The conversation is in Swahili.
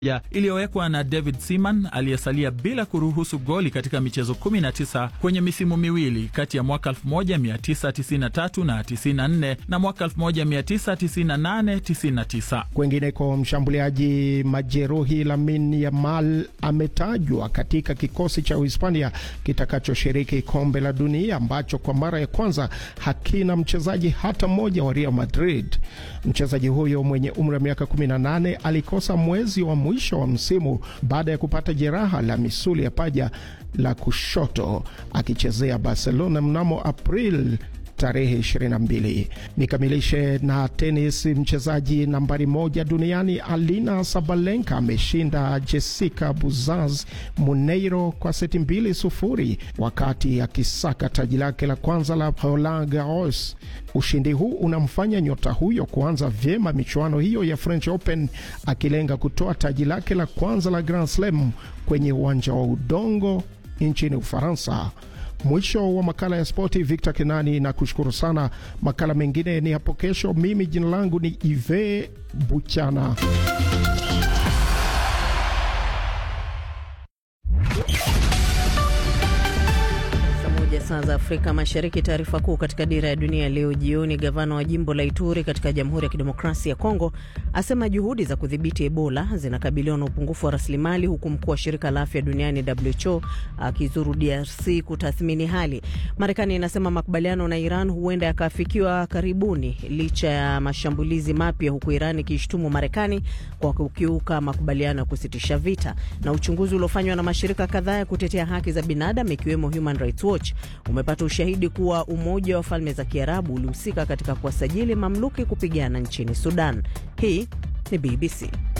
iliyowekwa na David Seaman aliyesalia bila kuruhusu goli katika michezo 19 kwenye misimu miwili kati ya mwaka 1993 na 94 na mwaka 1998-99. Kwengineko, mshambuliaji majeruhi Lamine Yamal ametajwa katika kikosi cha Uhispania kitakachoshiriki kombe la dunia ambacho kwa mara ya kwanza hakina mchezaji hata mmoja wa Real Madrid. Mchezaji huyo mwenye umri wa miaka 18 alikosa mwezi wa mwisho wa msimu baada ya kupata jeraha la misuli ya paja la kushoto akichezea Barcelona mnamo April tarehe 22. Nikamilishe na tenis. Mchezaji nambari moja duniani Alina Sabalenka ameshinda Jessica Buzaz Muneiro kwa seti mbili sufuri wakati akisaka taji lake la kwanza la Roland Garros. Ushindi huu unamfanya nyota huyo kuanza vyema michuano hiyo ya French Open akilenga kutoa taji lake la kwanza la Grand Slam kwenye uwanja wa udongo nchini Ufaransa. Mwisho wa makala ya spoti. Victor Kenani na kushukuru sana. Makala mengine ni hapo kesho. Mimi jina langu ni Ive Buchana. Saa za Afrika Mashariki. Taarifa kuu katika dira ya dunia leo jioni. Gavana wa jimbo la Ituri katika Jamhuri ya Kidemokrasia ya Kongo asema juhudi za kudhibiti Ebola zinakabiliwa na upungufu wa rasilimali, huku mkuu wa shirika la afya duniani WHO akizuru DRC kutathmini hali. Marekani inasema makubaliano na Iran huenda yakaafikiwa karibuni licha ya mashambulizi mapya, huku Iran ikishtumu Marekani kwa kukiuka makubaliano ya kusitisha vita. Na uchunguzi uliofanywa na mashirika kadhaa ya kutetea haki za binadamu ikiwemo Human Rights Watch umepata ushahidi kuwa Umoja wa Falme za Kiarabu ulihusika katika kuwasajili mamluki kupigana nchini Sudan. Hii ni BBC.